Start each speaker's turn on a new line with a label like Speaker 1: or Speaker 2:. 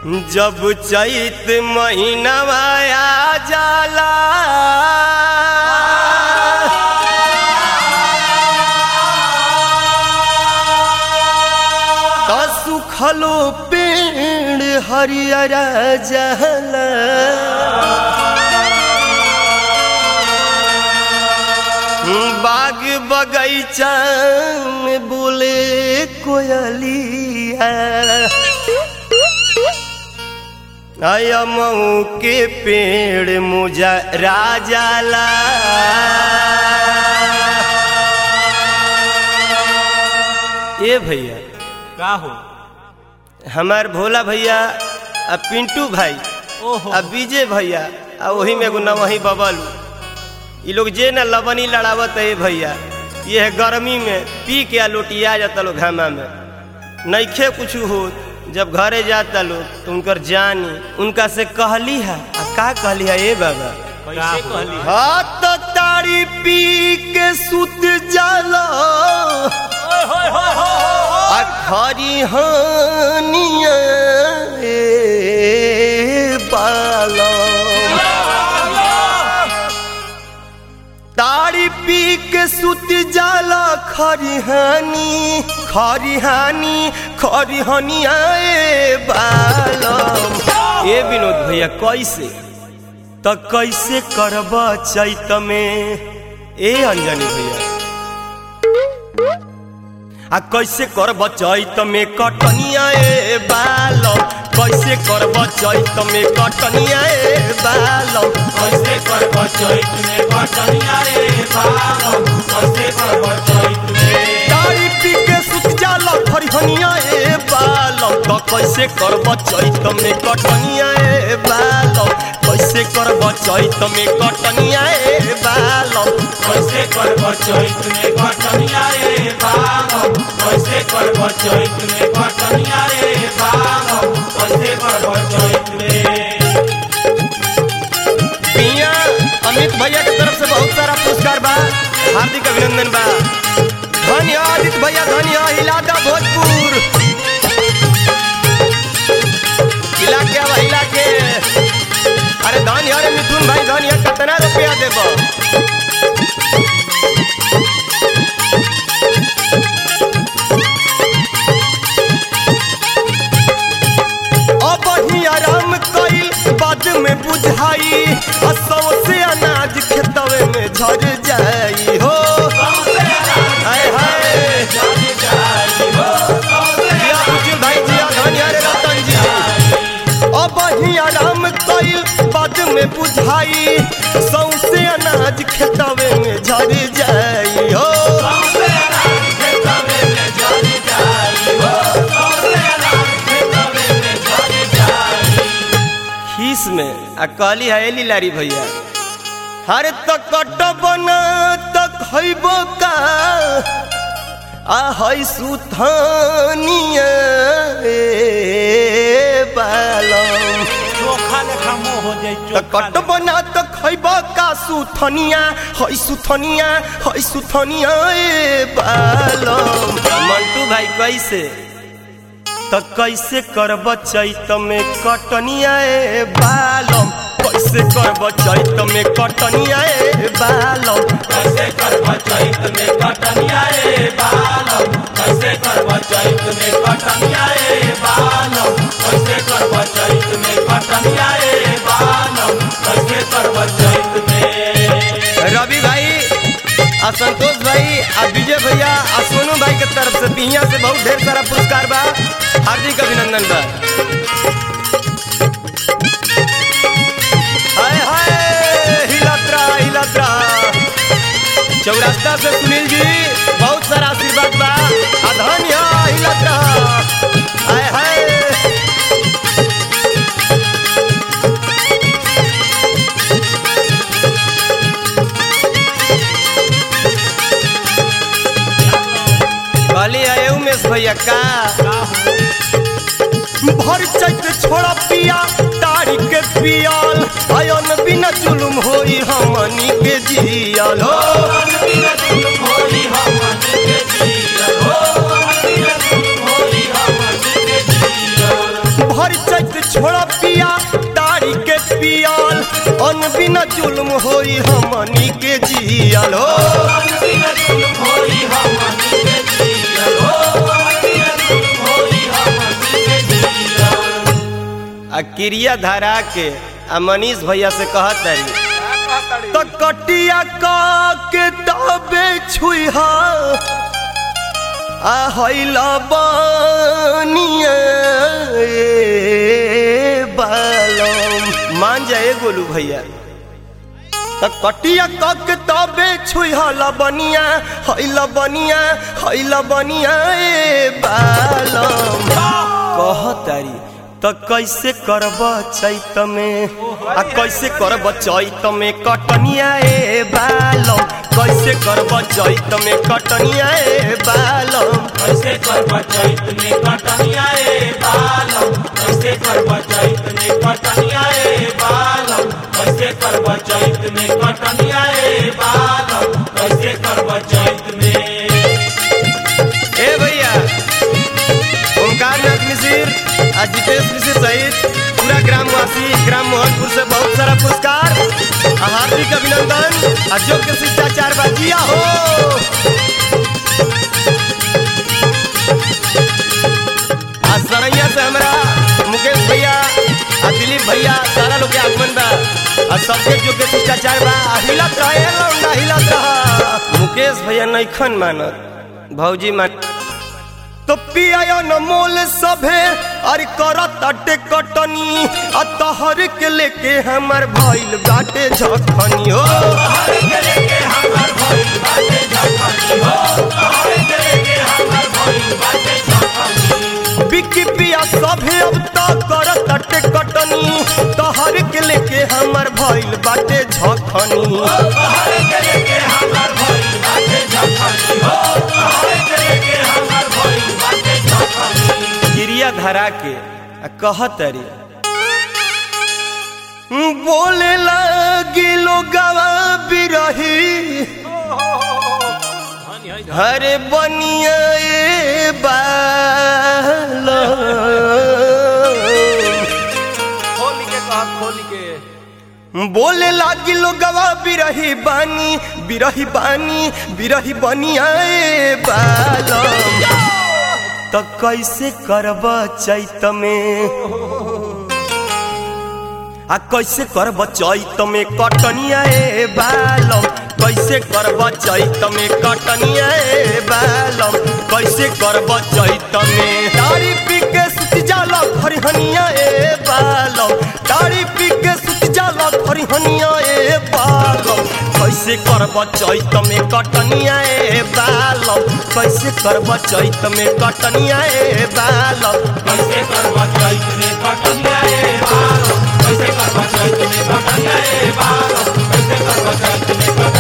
Speaker 1: जब चैत महीनवा आ जाला तो सुखलो पेड़ हरियर जहला बाग बगैचा में बोले कोयलिया आया मऊ के पेड़ मुजा राजाला ए भैया
Speaker 2: का हो
Speaker 1: हमार भोला भैया आ पिंटू भाई
Speaker 2: ओहो
Speaker 1: आ विजय भैया आ वही में एगो नवही बबल ई लोग जे न लबनी लड़ावत है भैया ये है गर्मी में पी के आ लोटिया जाता लोग घामा में नइखे कुछ हो जब घरे जाता लोग तो उनकर जानी उनका से कहली है आ का कहली है ए बाबा
Speaker 2: कैसे कहली
Speaker 1: हाथ ताड़ी पी के सुत जाला
Speaker 2: ओए होए होए होए
Speaker 1: आ खरी हानिया ए बाला ताड़ी पी के सुत जाला खरिहानी खरिहानी खरिहानी आए बालम ए विनोद भैया कैसे त कैसे करब चैत में ए अंजनी भैया आ कैसे करब चैत में कटनिया ए बालम कैसे करब चैत में कटनिया ए बालम
Speaker 2: कैसे करब चैत में बटनिया रे बालम कैसे करब चैत में
Speaker 1: तारी पी के सुत जाला खरिहनिया ए बालम तो कैसे करब चैत में कटनिया ए बालम कैसे करब चैत में कटनिया ए बालम
Speaker 2: कैसे करब चैत में बटनिया रे बालम कैसे करब चैत में बटनिया रे बालम कैसे करब चैत में
Speaker 1: पिया अमित भैया के तरफ से बहुत सारा पुरस्कार बा हार्दिक अभिनंदन बा धन्य आदित्य भैया धन्य हिलादा भोजपुर हिला के अब हिला के अरे धन्य अरे मिथुन भाई धन्य कितना रुपया देब अब ही आराम कईल बाद में बुझाई आ सौसे अनाज खेतवे में झर जाई हो हाय हाय जिया बुजुर्ग भाई जिया धनिया रे रतन जी अब ही आराम कईल बाद में बुझाई सौसे अनाज खेतवे में झर जाई हो खीस में आ कहली है एली लारी भैया हर तक बना तक खैबो का आ है सुथानिया ए बालम
Speaker 2: चोखा लेखा मुंह हो जाई
Speaker 1: त कट बना त खैबो का सुथनिया है सुथनिया है सुथनिया ए बालम मंटू भाई कैसे त कैसे करब चैत में कटनिया ए बालम कैसे करब चैत में कटनिया ए बालम
Speaker 2: कैसे करब चैत में कटनिया रे बालम कैसे करब चैत में कटनिया रे बालम कैसे करब चैत में कटनिया रे बालम कैसे करब चैत में
Speaker 1: रवि भाई आ संतोष भाई आ विजय भैया आ सोनू भाई के तरफ से बिहिया से बहुत ढेर सारा पुरस्कार बा हार्दिक अभिनंदन बा हाय हाय हिलत रहा हिलत रहा चौरास्ता से सुनील जी बहुत सारा आशीर्वाद बा आ धन्य हिलत रहा हाय हाय कहली आए उमेश भैया का भर चैत छोड़ा पिया तारी के पियाल आयन बिना जुलुम होई हमनी के जियाल हो
Speaker 2: होली हमन के जिया हो
Speaker 1: बिना जुल्म होई हमनी के जियल हो
Speaker 2: मन बिना जुल्म होई हमनी के जियल हो मन बिना जुल्म होई हमनी के जियल
Speaker 1: आ क्रिया धरा के आ मनीष भैया से कहत तारी तो कटिया का के तबे छुइहा आ हइला बनिया बालम मान जाए गोलू भैया त कटिया कक तबे छुइहल बनिया हइल बनिया हइल बनिया ए बालम कहतारी त कैसे करब चैत में आ कैसे करब चैत में कटनिया ए बालम कैसे करब चैत में कटनिया ए बालम
Speaker 2: कैसे करब चैत में कटनिया ए बालम कैसे करब चैत में कटनिया ए बालम कैसे करब चैत में कटनिया ए बालम कैसे करब चैत में
Speaker 1: ए भैया ओंकार नाथ मिसिर आ जितेश मिसिर सहित पूरा ग्रामवासी ग्राम मोहनपुर से बहुत सारा पुरस्कार आ हार्दिक अभिनंदन आ योग्य शिष्टाचार बाजिया हो आ सरैया से हमरा मुकेश भैया आ दिलीप भैया सारा लोग के आगमन बा आ सबके योग्य शिष्टाचार बा आ हिलत रहे लौंडा हिलत रहा मुकेश भैया नैखन मानत भौजी मान तो पिया न मोल सभे अरे करत अटे कटनी आ तहर के लेके हमर भइल बाटे झखनी हो
Speaker 2: हर के लेके हमर भइल बाटे झखनी हो हर के लेके हमर भइल बाटे झखनी
Speaker 1: बिकी पिया सभे अब तो करत अटे कटनी तहर के लेके हमर भइल बाटे झखनी
Speaker 2: हर के लेके हमर भइल बाटे झखनी हो हर के लेके हमर भइल बाटे झखनी
Speaker 1: गिरिया धरा के आ कहत रे बोले लगी लोगवा बिरही हरे बनिया ए बालो
Speaker 2: खोल के कहा खोल के
Speaker 1: बोले लागी लोगवा बिरही बानी बिरही बानी बिरही बनिया ए बालो तो कैसे करब चैत में आ कैसे करब चैत में कटनिया ए बालम कैसे करब चैत में कटनिया ए बालम कैसे करब चैत में दाढ़ी पी के सुत जाला खरिहनिया ए बालम दाढ़ी पी के सुत जाला खरिहनिया ए बालम कैसे करब चैत में कटनिया ए बालम कैसे करब चैत में कटनिया ए बालम
Speaker 2: कैसे करबा चैत में कटनिया ए बालो कैसे करबा चैत में कटनिया ए बालो कैसे करबा चैत में कटनिया